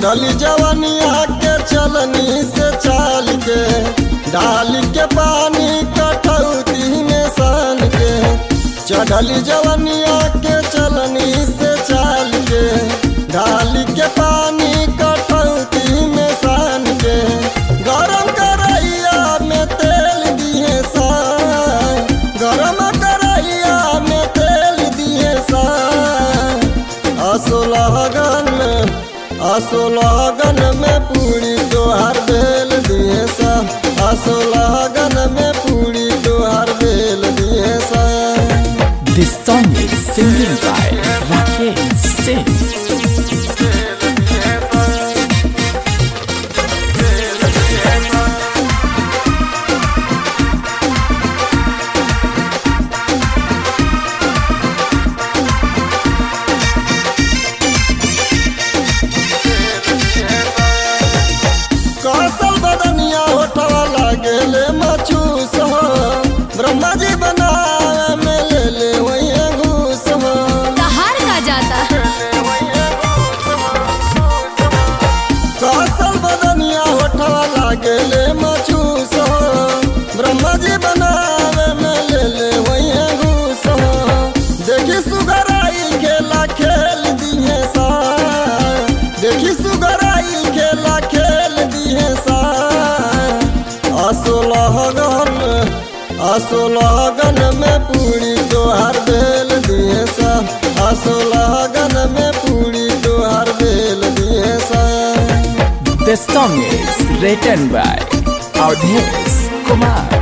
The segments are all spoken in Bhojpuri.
चढ़ली जवनिया के चलनी से चाल के डाल के पानी कटौती में सान के चढ़ली जवनिया के चलनी से चाल के डाल के पानी कटौती में सान के गरम करैया में तेल दिए सा गरम करैया में तेल दिए सा असोलहगन में असोलहगन में पूरी तोहार बेल दिए सा असोलहगन में पूरी तोहार बेल दिए सा This song is singing by Rakesh Singh. कौशल बदनिया होठवा लागेले मचूस हो ब्रह्मा जी बनावे में ले ले वही घूस हो कहार का जाता कौशल बदनिया होठवा लागेले मचूस हो ब्रह्मा जी बनावे में ले ले वही घूस हो देखी सुगराई खेला खेल दिए सा देखी सुगराई खेला खेल दिए सा असोलहगन असोलहगन में पूरी तोहार बेल दिए सा असोलहगन में पूरी तोहार बेल दिए सा This song is written by Audhesh Kumar.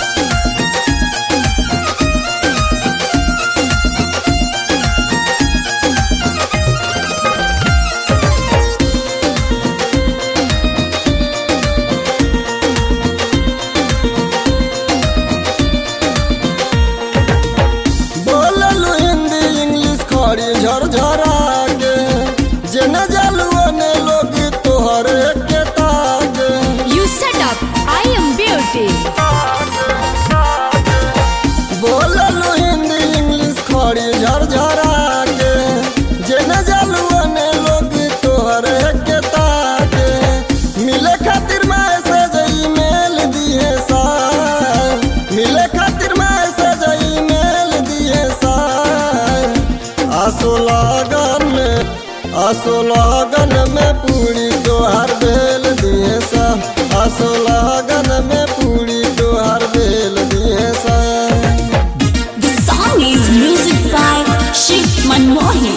बोललू हिंदी इंग्लिश खड़ी झरझरा के जेने जलुओ ने लोग तोहर के ताके you set up I am beauty बोललू हिंदी इंग्लिश खड़ी झरझरा के जेने जलुओ ने लोग तोहर के ताके मिले खातिर मैसेज ईमेल दिए सा मिले खातिर मैसेज ईमेल दिए सा असोलागन में असोलागन में पूरी तोहार बेल दिए सा असोलागन में पूरी तोहार बेल दिए सा The song is music by Shiv Manmohan.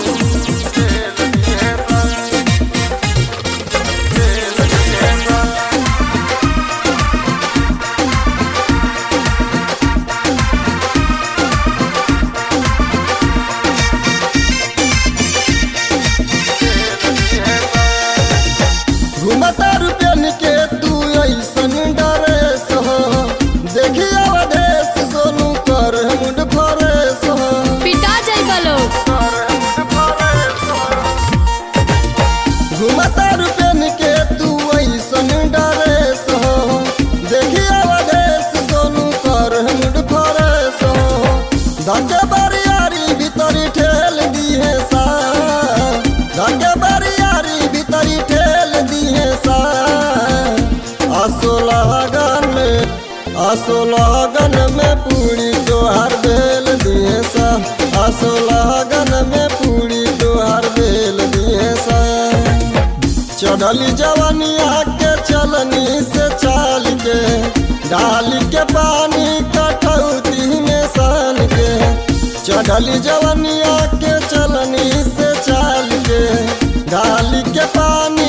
घुमता रुपयन के तू ऐसन डरेस हो देखी अवधेश सोनू कर मुंड फरेस हो पिटा जाइबा लोग घुमता रुपयन के तू ऐसन डरेस हो देखी अवधेश सोनू कर मुंड फरेस हो धके बरियारी भीतरी ठेल दिए सा धके बरियारी भीतरी ठेल दिए सा असोलहगन में असोलहगन में पूरी तोहार बेल दिए सा असोलहगन में पूरी तोहार बेल दिए सा चढ़ली जवनिया के चलनी से चाल के डाल के पानी कटौती में सान के चढ़ली जवनिया के चलनी से चाल के डाल के पानी